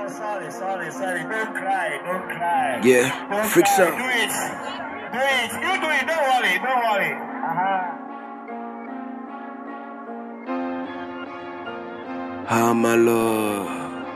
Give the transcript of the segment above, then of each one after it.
sorry, sorry, sorry. Don't cry, don't cry. Yeah, Don't freak cry. sound. Do it. Do it. You do it. Don't worry, don't worry. Uh-huh. Ah, my love.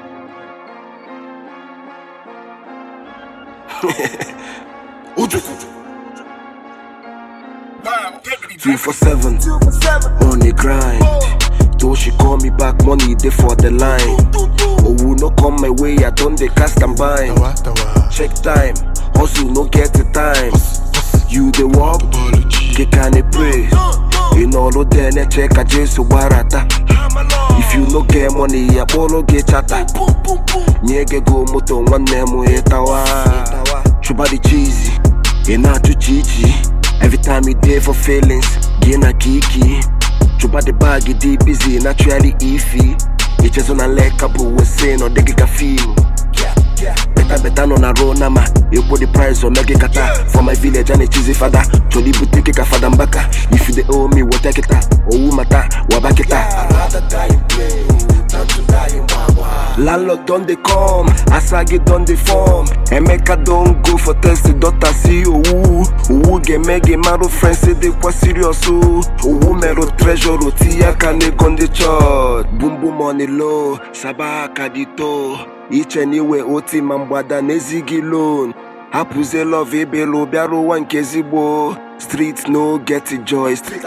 Two for seven on the grind. Though she call me back, money dey for the line. Oh, no come my way, I don't dey cast and bind. Check time, hustle no get the time. You the walk, get can pray. In all of them, check a jesu barata. If you no get money, ya bolo get chata. Nyege go moto nwanne mu etawa. Chuba the cheesy, ina tu chichi. Every time you there for feelings, gina kiki. Chuba the bag, you dey busy, naturally iffy. Michezo na leka bu wese no dege ka fimu. Beta beta no na roll nama Ekwo the price on mege kata For my village and a cheesy father Choli butike ka fada mbaka If you dey owe me what take kita Owu mata wabakita I'd rather die in play Than to die in wawa Landlord don dey come Asagi don dey form Emeka don go for test the daughter see owu Owu ga-eme marụ friends say dey kwa serious o Owu merụ treasure oti aka n'ego ndị church Boom boom on the low Saba aka dị too iche na iwe oti ma mgbada na-ezighị loan hapụzie love ebelu bịara ụwa nke ezigbo street no get joy street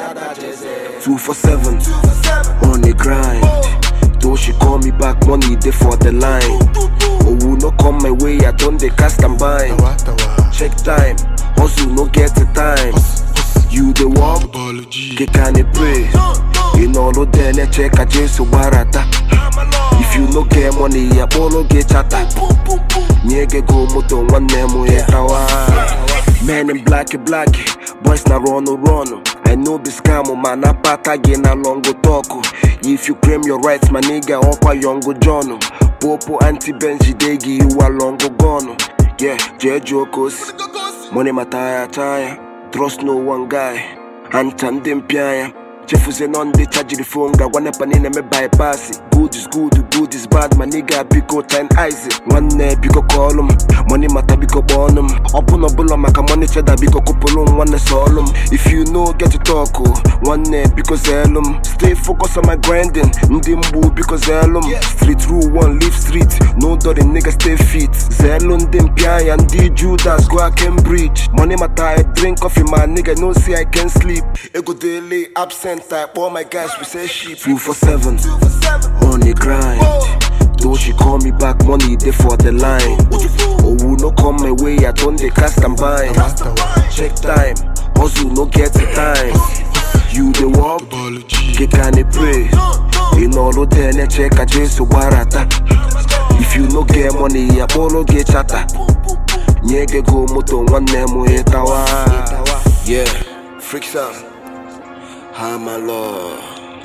247 on the grind though she call me back money dey for the line owu no come my way i don dey cast and bind check time hustle no get the time you dey work ke ka na pray ị nọrụ there na-eche ka jesu gbarata if you no get money ya kpọrọ gị chata nye gị go moto nwanne m ịtawa men in black black boys na run run I know be scam ma na pata gị na longo talk if you claim your rights ma nigga ọkwa yongo john popo anti benz jide gị you are longo gone yeah jee jụọ ka o si money ma taya taya trust no one guy anta ndị mpịa ya chefuzie nọ ndị chajiri fon ga-agwa nepa niile eme bypass good is good good is bad ma nigga biko time eyes nwanne biko kọọlụ m money mata biko kpọọnụ m ọbụna ọbụla maka money cheda biko kụpụrụ m nwanne sọọlụ m if you know get to talk o, nwanne biko zeelu m stay focus on my grinding ndị mgbu biko zeelu m street rule one live street no dirty nigga stay fit zeelu ndị mpịa ya ndị judas go cambridge money mata i drink coffee ma nigga no say i can sleep ego daily absent i kpọọ my guys we say shit 247 on the grind though she call me back money dey for the line owu no come my way i don dey cast and bind check time hustle no get the time you dey work ke ka na pray ị nọrụ there na-eche ka jesu gbarata if you no get money ya kpọrọ gị chata nye gị go moto nwanne m ịtawa yeah freak sound ha my lord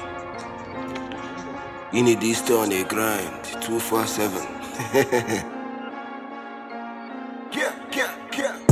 you need this stay on a grind 247 yeah yeah yeah